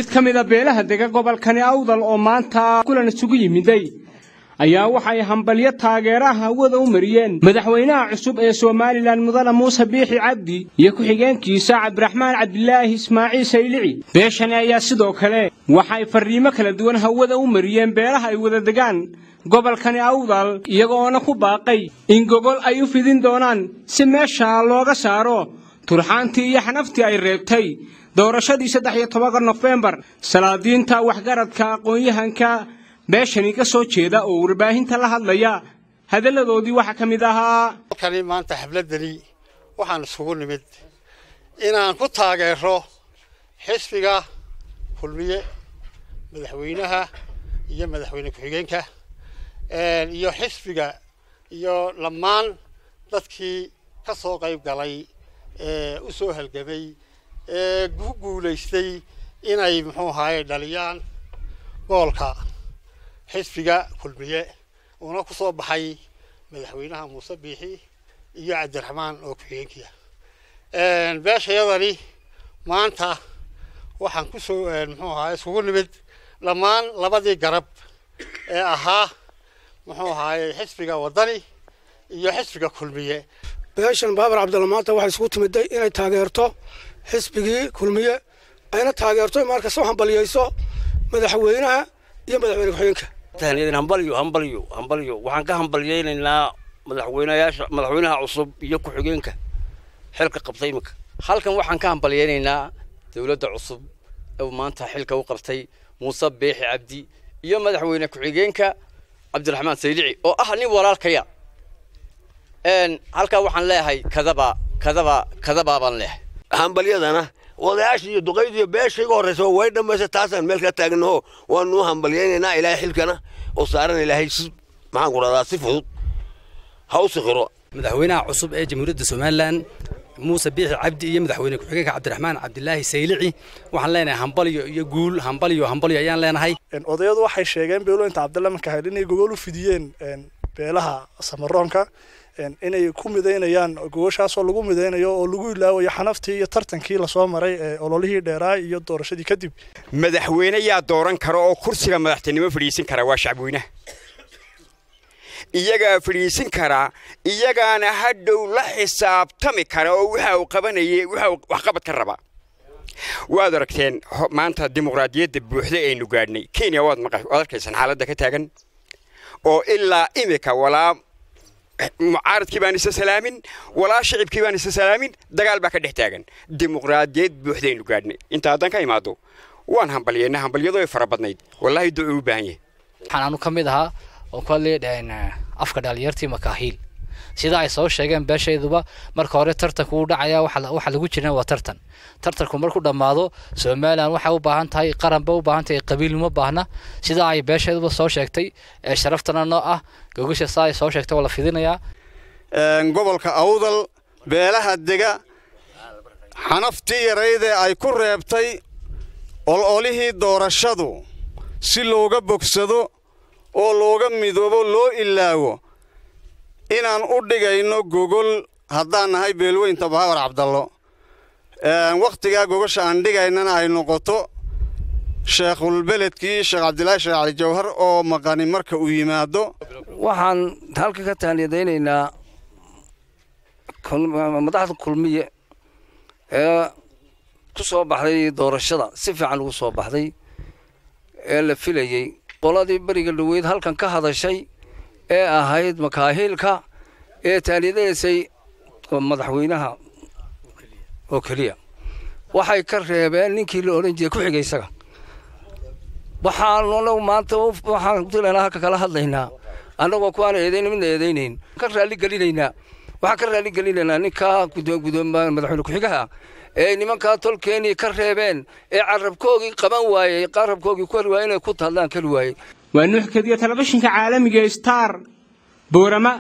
mid ka mida beelaha dega gobolkani awdal oo maanta kulan isugu yimiday ayaa waxay hambalyo taageeraha hawada u mariyeen madaxweynaha cusub ee somalilan mudane muuse biixi cabdi iyo ku-xigeenkiisa cabdiraxmaan cabdilaahi ismaaciil saylici beeshani ayaa sidoo kale waxay farriimo kala duwan hawada u mariyeen beelaha ay wada degaan gobolkani awdal iyagoona ku baaqay in gogol ay u fidin doonaan si meesha looga saaro turxaantii iyo xanaftii ay reebtay doorashadii saddex iyo tobanka nofembar salaadiinta waxgaradka aqoon-yahanka beeshani ka soo jeeda oo warbaahinta la hadlaya hadalladoodii waxaa ka mid ahaa halkani maanta xafladdani waxaan isugu nimid inaan ku taageero xisbiga kulmiye madaxweynaha iyo madaxweyne ku-xigeenka iyo xisbiga iyo dhammaan dadkii ka soo qayb galay ee u soo halgamay ee ku guulaystay inay muxuu ahaaye dhaliyaan goolka xisbiga kulmiye uuna ku soo baxay madaxweynaha muuse biixi iyo cabdiraxmaan oo ku-xigeenkiia beeshayadani maanta waxaan ku soo muxuu ahaye isugu nimid dhammaan labadii garab ee ahaa muxuu ahaaye xisbiga waddani iyo xisbiga kulmiye beeshan baabar cabdalla maanta waxay isugu timiday inay taageerto xisbigii kulmiye ayna taageerto markas u hambaliyeyso madaxweynaha iyo madaxweyne ku-xigeenka hambalyo hambalyo hambalyo waxaan ka hambalyeynaynaa madaxweynayaasha madaxweynaha cusub iyo ku-xigeenka xilka qabtay iminka halkan waxaan ka hambalyeynaynaa dowladda cusub ee maanta xilka u qabtay muuse beexi cabdi iyo madaxweyne ku-xigeenka cabdiraxmaan saylici oo ah nin walaalkaya halkaa waxaan leeyahay kadaba kadaba kadabaa baan leeyahay hambalyadana odayaasha iyo duqayda iyo beesha iga horreysa way dhammaysa taasaan meel ka taagnaho waanu hambalyaynaynaa ilaahay xilkana oo saaran ilaahay si maxaan ku rahdaa si fudud ha u sikhiro madaxweynaha cusub ee jamhuuriyadda somalilan muuse biixi cabdi iyo madaxweyne ku-xigeenka cabdiraxmaan cabdilaahi saylici waxaan leenahay hambalyo iyo guul hambalyo hambalyo ayaan leenahay odayadu waxay sheegeen beelooyinta cabdalla markahel inay gogol u fidiyeen beelaha samaroonka inay ku midaynayaan gogoshaasoo lagu midaynayo oo lagu ilaawayo xanaftii iyo tartankii lasoo maray ee ololihii dheeraa iyo doorashadii kadib madaxweyne yaa dooran kara oo kursiga madaxtinimo fadhiisin kara waa shacbweynaha iyagaa fadhiisin karaa iyagaana hadhow la xisaabtami kara oo waxa uu qabanayay waxa uu waxqabad ka rabaa waad aragteen maanta dimuqraadiyadda buuxda aynu gaadhnay kenya waad waad arkaysaan xaaladda ka taagan oo ilaa imika walaa mucaaradkii baan isa salaamin walaa shicibkii baan isa salaamin dagaal baa ka dhex taagan dimuqraadiyad buuxdaynu gaadhnay inta haddaan ka imaado waan hambalyeyna hambalyadu ay fara badnayd wallaahi ducuu u baahan yahay waxaan anu ka mid ahaa oo ku hadlayadhahayn afka dhalinyartii makaahiil sida ay soo sheegeen beeshayduba marka hore tartanku uu dhacaya waxa lagu jirna waa tartan tartanku markuu dhammaado somalilan waxay u baahan tahay qaranba u baahan tahay qabiil uma baahna sida ay beeshayduba soo sheegtay ee sharaftana noo ah gogasha saa ay soo sheegtay waa la fidinayaa gobolka awdal beelaha dega xanaftii yaraydee ay ku reebtay ololihii doorashadu si looga bogsado oo looga midoobo loo ilaawo inaan u dhigayno gogol haddaan nahay beelweynta baawar cabdallo wakhtigaa gogosha aan dhigaynana ay noqoto sheekhulbeledkii sheekh cabdilaahi sheekh cali jawhar oo maqani marka uu yimaado waxaan halka ka taaniyadaynaynaa madaxda kulmiye ee ku soo baxday doorashada si fiican ugu soo baxday ee la filayey qoladii beriga dhaweyd halkan ka hadashay ee ahayd makaahiilka ee taaniyadaysay madaxweynaha oo keliya waxay ka reebeen ninkii la odhan jiray ku-xiga isaga waxaan anagu maanta waxaan kutilanaa halka kala hadlaynaa annagoo kuwaan eedayn midna eedaynayn ka raalli gelinaynaa waxaan ka raalli gelinaynaa ninkaa madaxweyne ku-xigaha ee nimankaa tolkeenii ka reebeen ee carabkoogii qaban waayey carabkoogii ku heli waayey inay ku hadlaan keli waayey waa nuux kadiya telefishinka caalamiga star boorama